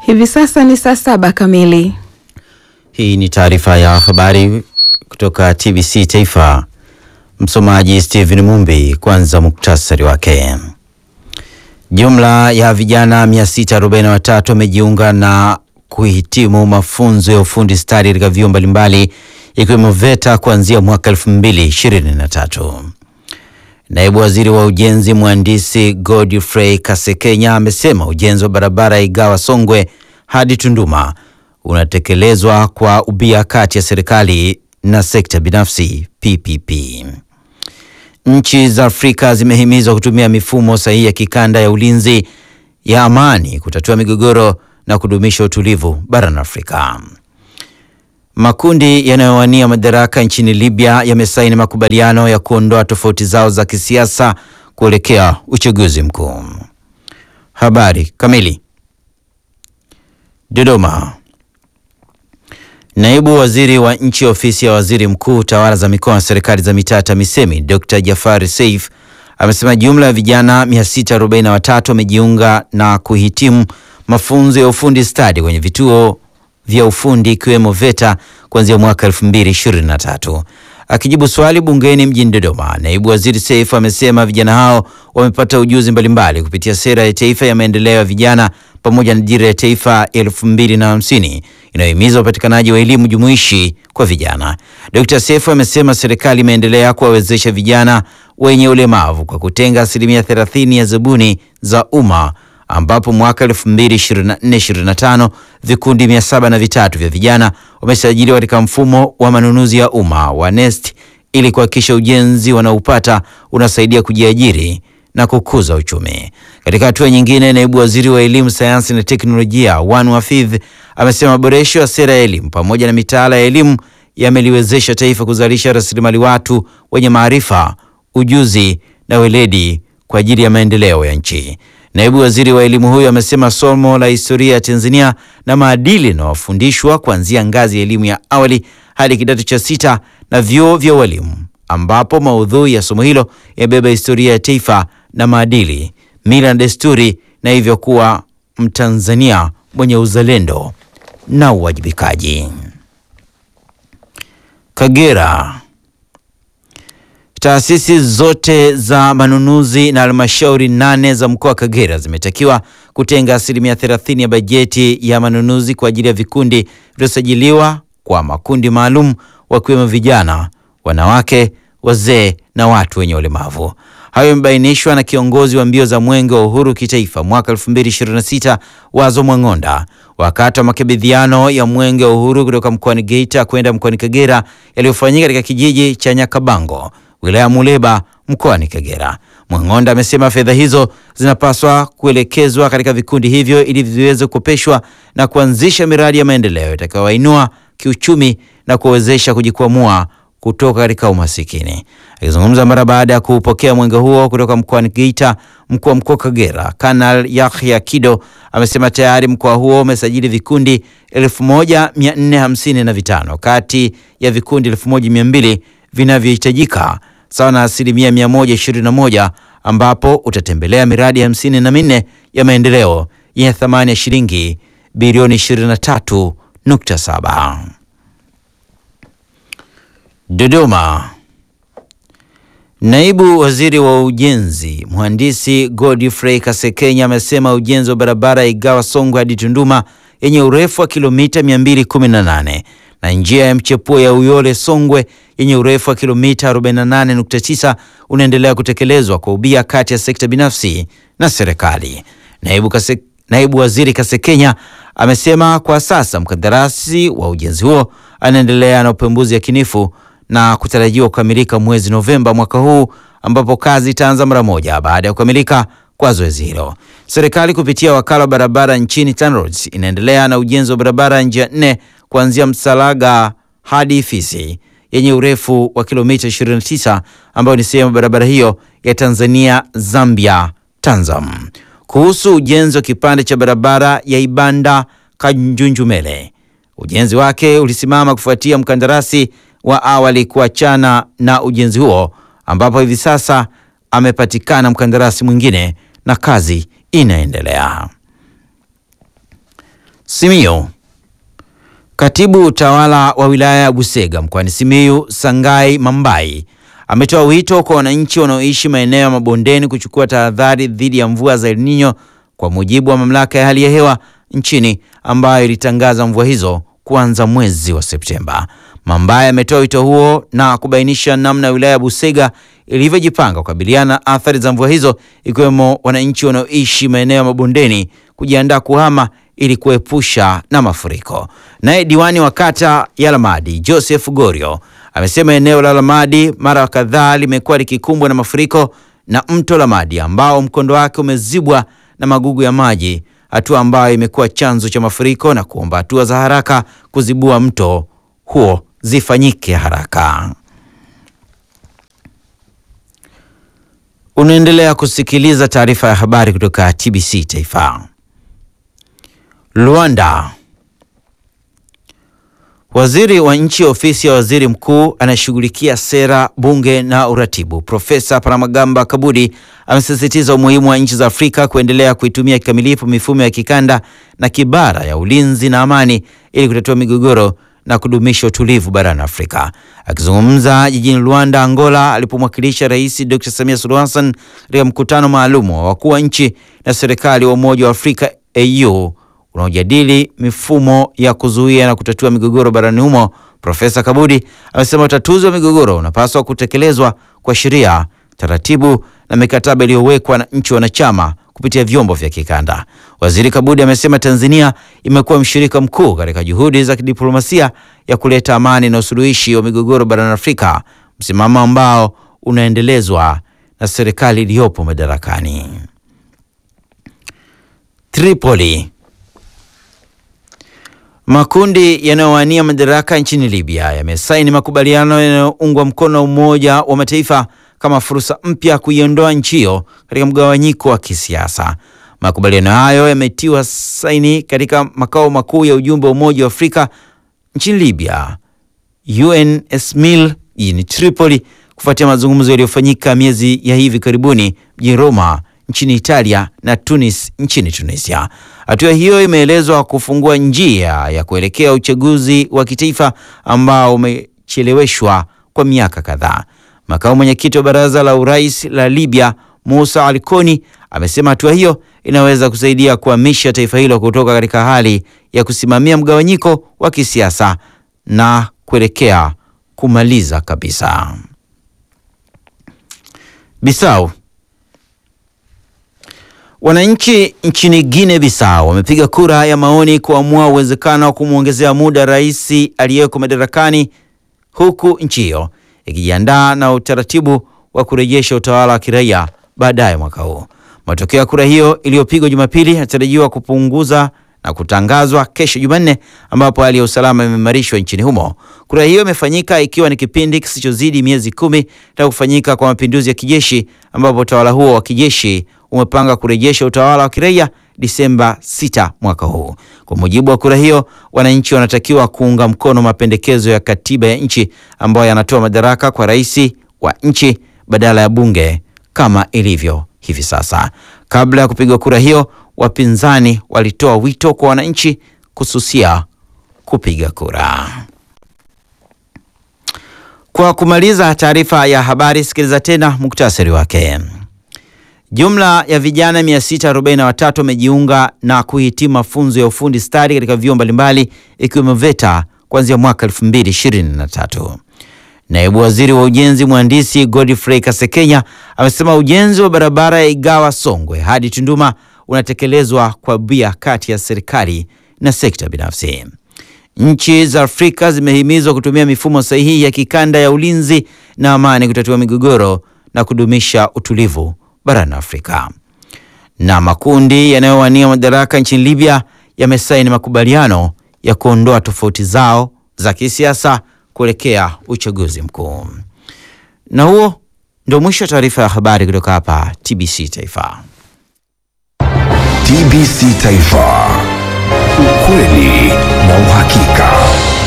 Hivi sasa ni saa saba kamili. Hii ni taarifa ya habari kutoka TBC Taifa. Msomaji Steven Mumbi. Kwanza muktasari wake. Jumla ya vijana 643 wamejiunga na kuhitimu mafunzo ya ufundi stadi katika vyuo mbalimbali ikiwemo VETA kuanzia mwaka 2023. Naibu Waziri wa Ujenzi Mhandisi Godfrey Kasekenya amesema ujenzi wa barabara ya Igawa Songwe hadi Tunduma unatekelezwa kwa ubia kati ya serikali na sekta binafsi PPP. Nchi za Afrika zimehimizwa kutumia mifumo sahihi ya kikanda ya ulinzi ya amani kutatua migogoro na kudumisha utulivu barani Afrika. Makundi yanayowania madaraka nchini Libya yamesaini makubaliano ya kuondoa tofauti zao za kisiasa kuelekea uchaguzi mkuu. Habari kamili. Dodoma. Naibu Waziri wa Nchi Ofisi ya Waziri Mkuu, Tawala za Mikoa na Serikali za Mitaa, TAMISEMI, Dr. Jafari Seif amesema jumla ya vijana 643 wamejiunga na kuhitimu mafunzo ya ufundi stadi kwenye vituo vya ufundi ikiwemo VETA kuanzia mwaka 2023. Akijibu swali bungeni mjini Dodoma, naibu waziri Seif amesema vijana hao wamepata ujuzi mbalimbali kupitia sera ya taifa ya maendeleo ya vijana pamoja na dira ya taifa ya elfu mbili na hamsini inayohimiza upatikanaji wa elimu jumuishi kwa vijana. Dr. Seif amesema serikali imeendelea kuwawezesha vijana wenye ulemavu kwa kutenga asilimia 30 ya zabuni za umma ambapo mwaka 2024-2025 vikundi mia saba na vitatu vya vijana wamesajiliwa katika mfumo wa manunuzi ya umma wa NeST ili kuhakikisha ujenzi wanaopata unasaidia kujiajiri na kukuza uchumi. Katika hatua nyingine, naibu waziri wa elimu, sayansi na teknolojia Wanu Hafidh amesema maboresho ya sera ya elimu pamoja na mitaala ya elimu yameliwezesha taifa kuzalisha rasilimali watu wenye maarifa, ujuzi na weledi kwa ajili ya maendeleo ya nchi. Naibu waziri wa elimu huyo amesema somo la historia ya Tanzania na maadili yanayofundishwa kuanzia ngazi ya elimu ya awali hadi kidato cha sita na vyuo vya ualimu, ambapo maudhui ya somo hilo yamebeba historia ya taifa na maadili, mila na desturi, na hivyo kuwa Mtanzania mwenye uzalendo na uwajibikaji. Kagera. Taasisi zote za manunuzi na halmashauri nane za mkoa wa Kagera zimetakiwa kutenga asilimia 30 ya bajeti ya manunuzi kwa ajili ya vikundi vilivyosajiliwa kwa makundi maalum wakiwemo vijana, wanawake, wazee na watu wenye ulemavu. Hayo yamebainishwa na kiongozi wa mbio za Mwenge wa Uhuru kitaifa mwaka 2026 Wazo Mwang'onda wakati wa makabidhiano ya Mwenge wa Uhuru kutoka mkoani Geita kwenda mkoani Kagera yaliyofanyika katika kijiji cha Nyakabango wilaya Muleba mkoani Kagera. Mwang'onda amesema fedha hizo zinapaswa kuelekezwa katika vikundi hivyo ili viweze kukopeshwa na kuanzisha miradi ya maendeleo itakayowainua kiuchumi na kuwawezesha kujikwamua kutoka katika umasikini. Akizungumza mara baada ya kupokea mwenge huo kutoka mkoani Geita, mkuu wa mkoa Kagera Kanal Yahya Kido amesema tayari mkoa huo umesajili vikundi 1455 kati ya vikundi 1200 vinavyohitajika sawa na asilimia 121, ambapo utatembelea miradi hamsini na minne ya maendeleo yenye thamani ya shilingi bilioni 23.7. Dodoma. Naibu Waziri wa Ujenzi Mhandisi Godfrey Kasekenya amesema ujenzi wa barabara Igawa Songwe hadi Tunduma yenye urefu wa kilomita 218 na njia ya mchepuo ya Uyole Songwe yenye urefu wa kilomita 48.9 unaendelea kutekelezwa kwa ubia kati ya sekta binafsi na serikali. Naibu, Kase, Naibu Waziri Kasekenya amesema kwa sasa mkandarasi wa ujenzi huo anaendelea na upembuzi yakinifu na kutarajiwa kukamilika mwezi Novemba mwaka huu ambapo kazi itaanza mara moja baada ya kukamilika kwa zoezi hilo. Serikali kupitia wakala wa barabara nchini TANROADS inaendelea na ujenzi wa barabara njia nne kuanzia Msalaga hadi Ifisi yenye urefu wa kilomita 29 ambayo ni sehemu ya barabara hiyo ya Tanzania Zambia Tanzam. Kuhusu ujenzi wa kipande cha barabara ya Ibanda Kanjunjumele, ujenzi wake ulisimama kufuatia mkandarasi wa awali kuachana na ujenzi huo ambapo hivi sasa amepatikana mkandarasi mwingine na kazi inaendelea. Simiyu. Katibu utawala wa wilaya ya Busega mkoani Simiyu, Sangai Mambai, ametoa wito kwa wananchi wanaoishi maeneo ya mabondeni kuchukua tahadhari dhidi ya mvua za El Nino kwa mujibu wa mamlaka ya hali ya hewa nchini ambayo ilitangaza mvua hizo kuanza mwezi wa Septemba. Mambai ametoa wito huo na kubainisha namna wilaya ya Busega ilivyojipanga kukabiliana na athari za mvua hizo, ikiwemo wananchi wanaoishi maeneo ya mabondeni kujiandaa kuhama ili kuepusha na mafuriko. Naye diwani wa kata ya Lamadi Joseph Gorio amesema eneo la Lamadi mara kadhaa limekuwa likikumbwa na mafuriko na mto Lamadi ambao mkondo wake umezibwa na magugu ya maji, hatua ambayo imekuwa chanzo cha mafuriko na kuomba hatua za haraka kuzibua mto huo zifanyike haraka. Unaendelea kusikiliza taarifa ya habari kutoka TBC Taifa. Luanda. Waziri wa nchi ofisi ya waziri mkuu anayeshughulikia sera, bunge na uratibu, Profesa Paramagamba Kabudi amesisitiza umuhimu wa nchi za Afrika kuendelea kuitumia kikamilifu mifumo ya kikanda na kibara ya ulinzi na amani ili kutatua migogoro na kudumisha utulivu barani Afrika. Akizungumza jijini Luanda, Angola, alipomwakilisha Rais Dr. Samia Suluhu Hassan katika mkutano maalum wa wakuu wa nchi na serikali wa Umoja wa Afrika AU unaojadili mifumo ya kuzuia na kutatua migogoro barani humo, Profesa Kabudi amesema utatuzi wa migogoro unapaswa kutekelezwa kwa sheria, taratibu na mikataba iliyowekwa na nchi wanachama kupitia vyombo vya kikanda. Waziri Kabudi amesema Tanzania imekuwa mshirika mkuu katika juhudi za kidiplomasia ya kuleta amani na usuluhishi wa migogoro barani Afrika, msimamo ambao unaendelezwa na serikali iliyopo madarakani. Tripoli. Makundi yanayowania madaraka nchini Libya yamesaini makubaliano yanayoungwa mkono na Umoja wa Mataifa kama fursa mpya kuiondoa nchi hiyo katika mgawanyiko wa kisiasa. Makubaliano hayo yametiwa saini katika makao makuu ya ujumbe wa Umoja wa Afrika nchini Libya, UNSMIL jijini Tripoli, kufuatia mazungumzo yaliyofanyika miezi ya hivi karibuni mjini Roma nchini Italia na Tunis nchini Tunisia. Hatua hiyo imeelezwa kufungua njia ya kuelekea uchaguzi wa kitaifa ambao umecheleweshwa kwa miaka kadhaa. Makamu mwenyekiti wa baraza la urais la Libya Musa Alkoni amesema hatua hiyo inaweza kusaidia kuhamisha taifa hilo kutoka katika hali ya kusimamia mgawanyiko wa kisiasa na kuelekea kumaliza kabisa. Bissau. Wananchi nchini Guinea Bissau wamepiga kura ya maoni kuamua uwezekano wa kumwongezea muda rais aliyeko madarakani huku nchi hiyo ikijiandaa na utaratibu wa kurejesha utawala wa kiraia baadaye mwaka huu. Matokeo ya kura hiyo iliyopigwa Jumapili yanatarajiwa kupunguza na kutangazwa kesho Jumanne, ambapo hali ya usalama imeimarishwa nchini humo. Kura hiyo imefanyika ikiwa ni kipindi kisichozidi miezi kumi tangu kufanyika kwa mapinduzi ya kijeshi, ambapo utawala huo wa kijeshi umepanga kurejesha utawala wa kiraia Disemba 6 mwaka huu. Kwa mujibu wa kura hiyo, wananchi wanatakiwa kuunga mkono mapendekezo ya katiba ya nchi ambayo yanatoa madaraka kwa rais wa nchi badala ya bunge kama ilivyo hivi sasa. Kabla ya kupigwa kura hiyo, wapinzani walitoa wito kwa wananchi kususia kupiga kura. Kwa kumaliza taarifa ya habari, sikiliza tena muktasari wake. Jumla ya vijana 643 wamejiunga na kuhitimu mafunzo ya ufundi stadi katika vyuo mbalimbali ikiwemo VETA kuanzia mwaka 2023. Naibu Waziri wa Ujenzi Mhandisi Godfrey Kasekenya amesema ujenzi wa barabara ya Igawa Songwe hadi Tunduma unatekelezwa kwa bia kati ya serikali na sekta binafsi. Nchi za Afrika zimehimizwa kutumia mifumo sahihi ya kikanda ya ulinzi na amani kutatua migogoro na kudumisha utulivu barani Afrika. Na makundi yanayowania madaraka nchini Libya yamesaini makubaliano ya kuondoa tofauti zao za kisiasa kuelekea uchaguzi mkuu. Na huo ndio mwisho wa taarifa ya habari kutoka hapa TBC Taifa. TBC Taifa, ukweli na uhakika.